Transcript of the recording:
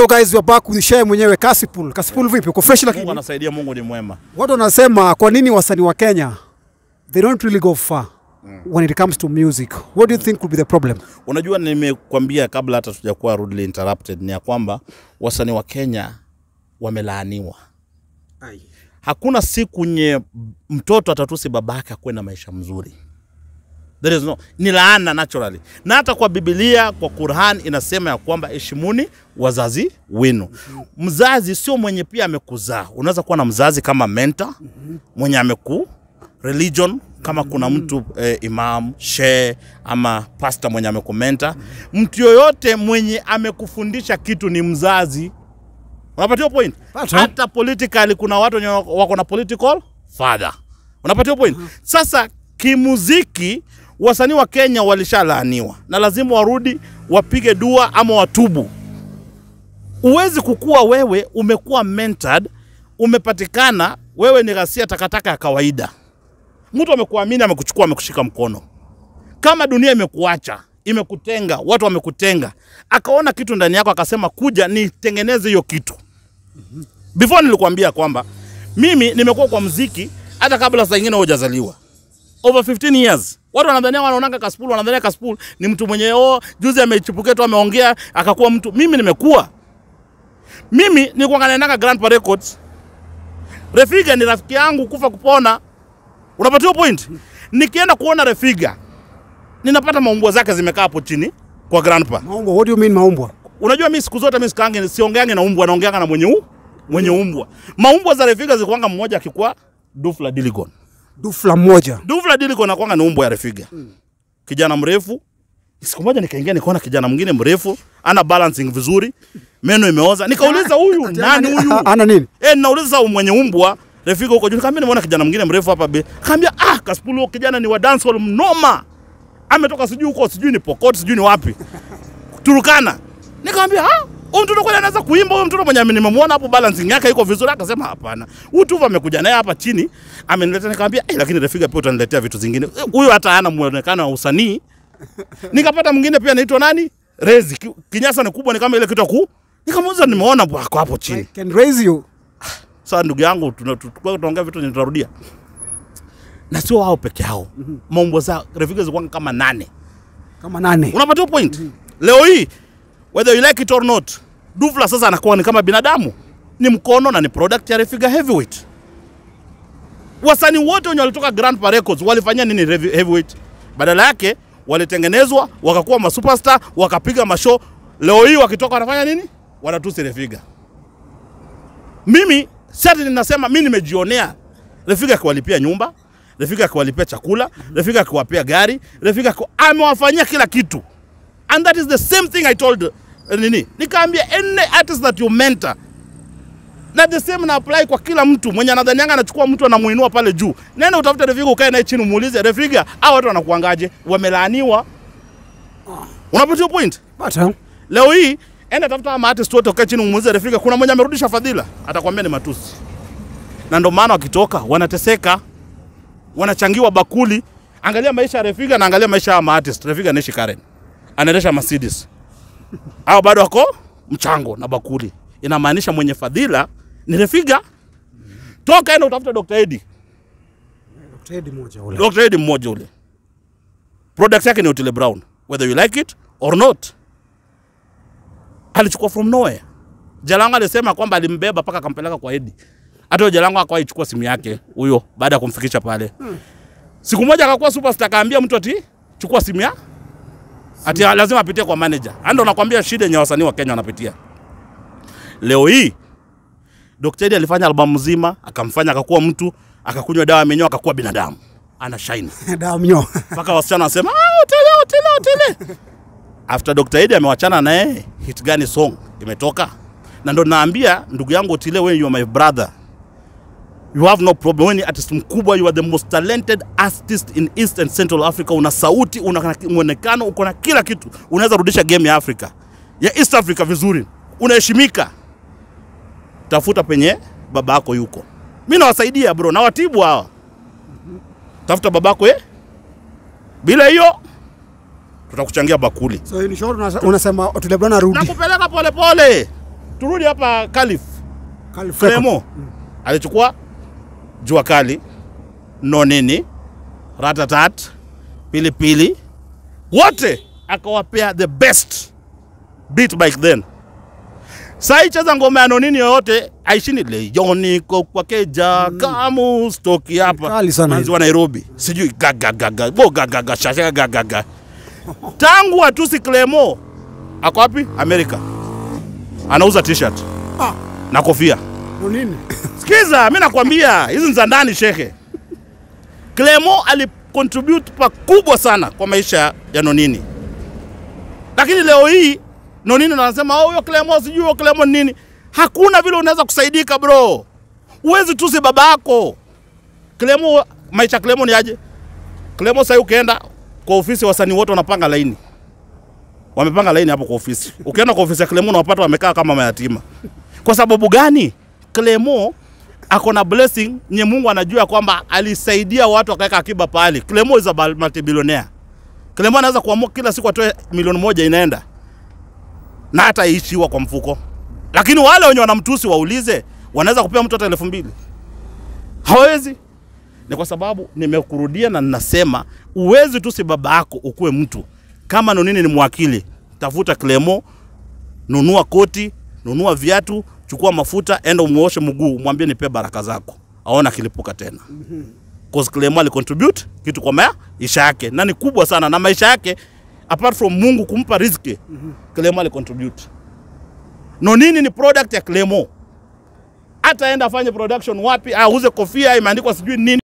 So guys, we are back with Share mwenyewe Kasipul. Kasipul vipi? Uko fresh Mungu lakini anasaidia, Mungu ni mwema. watu wanasema kwa nini wasanii wa Kenya they don't really go far when it comes to music. What do you think would be the problem? Unajua, nimekwambia kabla hata tujakuwa rudely interrupted, ni ya kwamba wasanii wa Kenya wamelaaniwa. Hakuna siku nye mtoto atatusi babake akuwe na maisha mzuri. There is no, ni laana naturally. Na hata kwa Biblia, kwa Qur'an inasema ya kwamba heshimuni wazazi wenu. Mzazi sio mwenye pia amekuzaa. Unaweza kuwa na mzazi kama mentor mwenye ameku religion kama kuna mtu eh, imam shehe ama pasta mwenye amekumenta. Mtu yoyote mwenye amekufundisha kitu ni mzazi. Unapatia point? Pata. Hata politically kuna watu wenye wako na political father. Unapatia point? Sasa kimuziki wasanii wa Kenya walishalaaniwa na lazima warudi wapige dua ama watubu. Uwezi kukua wewe umekuwa mentored, umepatikana wewe ni ghasia takataka ya kawaida. Mtu amekuamini, amekuchukua, amekushika mkono. Kama dunia imekuacha, imekutenga, watu wamekutenga, akaona kitu ndani yako, akasema kuja nitengeneze hiyo kitu. Before nilikwambia kwamba mimi nimekuwa kwa mziki hata kabla saa ingine hujazaliwa over 15 years. Watu wanadhania wanaonanga Kaspool, wanadhania Kaspool ni mtu mwenye oh, juzi amechipukia tu ameongea akakuwa mtu. Mimi nimekuwa mimi nilikuwa naendanga Grandpa Records. Refiga ni rafiki yangu kufa kupona. Unapatiwa point? Nikienda kuona Refiga ninapata maumbwa zake zimekaa hapo chini kwa Grandpa. Maumbwa, what do you mean maumbwa? Unajua mimi siku zote mimi sikaange siongeange na umbwa, naongeanga na mwenye u, mwenye umbwa. Maumbwa za Refiga zilikuwanga mmoja akikuwa Dufla Diligon. Dufla moja. Dufla Diligon anakuwanga ni umbwa ya Refiga. Kijana mrefu. Siku moja nikaingia nikaona kijana mwingine mrefu, ana balancing vizuri, meno imeoza. Nikauliza huyu nani huyu? Ana nini? Eh, nauliza huyu mwenye umbwa Refiga huko juu. Nikamwambia nimeona kijana mwingine mrefu hapa be. Kaambia ah, Kaspool huyo kijana ni wa dancehall mnoma. Ametoka sijui huko sijui ni Pokot sijui ni wapi. Turukana. Nikamwambia ah, huyu mtoto kweli anaweza kuimba huyu mtoto mwenye nimemwona hapo balancing yake iko vizuri. Akasema hapana. Huyu tu amekuja naye hapa chini ameniletea. Nikamwambia eh, lakini Refiga pia utaniletea vitu zingine. Eh, Huyu hata hana muonekano wa usanii. Nikapata mwingine pia anaitwa nani? Rezi. Ki- Kinyasa ni kubwa ni kama ile kitu ya ku. Nikamuuliza nimeona bwako hapo chini. I can raise you. Sasa ndugu yangu, tuna- tulikuwa tunaongea vitu yenye tutarudia, na sio wao peke yao. Maumbo za Refiga zilikuwa kama nane. Kama nane. Unapata point? Leo hii whether you like it or not, Dufla sasa anakuwa ni kama binadamu, ni mkono na ni product ya Refiga Heavyweight. Wasanii wote wenye walitoka Grandpa Records walifanya nini Revi- Heavyweight? Badala yake walitengenezwa wakakuwa masuperstar, wakapiga mashow. Leo hii wakitoka wanafanya nini? Wanatusi Refiga. Mimi sasa ninasema mimi nimejionea Refiga akiwalipia nyumba, Refiga akiwalipia chakula, Refiga akiwapia gari, Refiga akiwa- amewafanyia kila kitu. And that is the same thing I told uh, nini? Nikaambia any artist that you mentor na the same na apply kwa kila mtu mwenye anadhanianga anachukua mtu anamuinua pale juu. Nenda utafute Refiga ukae naye chini umuulize Refiga, hao watu wanakuangaje? Wamelaaniwa. Unapata hiyo point? Pata. Leo hii enda tafuta ama artist wote ukae chini umuulize Refiga, kuna mwenye amerudisha fadhila? Atakwambia ni matusi. Na ndio maana wakitoka wanateseka, wanachangiwa bakuli. Angalia maisha ya Refiga na angalia maisha ya artist. Refiga anaishi Karen, anaendesha Mercedes, au bado wako mchango na bakuli. Inamaanisha mwenye fadhila ni Refiga. Toka enda utafuta Dr. Eddie. Trade moja ule. Dr. Eddie mmoja ule. Product yake ni Otile Brown. Whether you like it or not. Alichukua from nowhere. Jalango alisema kwamba alimbeba mpaka akampeleka kwa Eddie. Hata huyo Jalango akawahi chukua simu yake huyo baada ya kumfikisha pale. Siku moja akakuwa superstar akaambia mtu ati chukua simu ya ati lazima apitie kwa manager. Ndio nakwambia shida yenye wasanii wa Kenya wanapitia. Leo hii Dr. Eddie alifanya albamu nzima, akamfanya akakuwa mtu, akakunywa dawa ya minyoo akakuwa binadamu. Ana shine Damnyo. mpaka wasichana wanasema ah, Otile, Otile, Otile. After Dr. Eddie amewachana naye, hit gani song imetoka? Na ndo naambia ndugu yangu Otile, wewe you are my brother, you have no problem. Wewe ni artist mkubwa, you are the most talented artist in East and Central Africa. Una sauti, una mwonekano, uko na kila kitu, unaweza rudisha game ya Africa ya East Africa vizuri, unaheshimika. Tafuta penye baba yako yuko, mi nawasaidia bro, nawatibu hawa. Tafuta babako eh? Bila hiyo tutakuchangia bakuli. So in short unasa- unasema Otile Brown arudi. Nakupeleka polepole, turudi hapa Calif. Calif Record. Clemo alichukua jua kali, nonini, ratatat, pilipili, wote akawapea the best beat by then. Sai cheza ngoma ya nonini yoyote aishini leyoni ko kwa keja kamu stoki hapa Kali sana manzi wa Nairobi sijui gaga gaga bo gaga gaga shasha gaga gaga tangu atusi Clemo ako wapi Amerika anauza t-shirt Ah, na kofia no nini? Sikiza, mi nakwambia hizi ni za ndani shekhe. Clemo alicontribute pakubwa sana kwa maisha ya Nonini, lakini leo hii Nonini ndo anasema oh, huyo Clemo sijui huyo Clemo ni nini. Hakuna vile unaweza kusaidika bro, huwezi tusi baba yako. Clemo, maisha ya Clemo ni aje? Clemo sasa ukienda kwa ofisi, wasanii wote wanapanga laini, wamepanga laini hapo kwa ofisi. Ukienda kwa ofisi ya Clemo unawapata wamekaa kama mayatima. Kwa sababu gani? Clemo ako na blessing nye Mungu anajua kwamba alisaidia watu akaweka akiba pale. Clemo is a multi-billionaire. Clemo anaweza kuamua kila siku atoe milioni moja inaenda na hata ishiwa kwa mfuko, lakini wale wenye wanamtusi waulize, wanaweza kupea mtu hata elfu mbili hawezi. Ni kwa sababu nimekurudia na ninasema uwezi tusi baba yako ukuwe mtu kama Nonini ni mwakili, tafuta Clemo, nunua koti, nunua viatu, chukua mafuta, enda umuoshe mguu, mwambie nipe baraka zako, aona akilipuka tena. Cause Clemo alicontribute kitu kwa maisha yake na ni kubwa sana, na maisha yake apart from Mungu kumpa riziki, Clemo alicontribute. Nonini ni product ya Clemo. Hata enda afanye production wapi, auze kofia imeandikwa sijui nini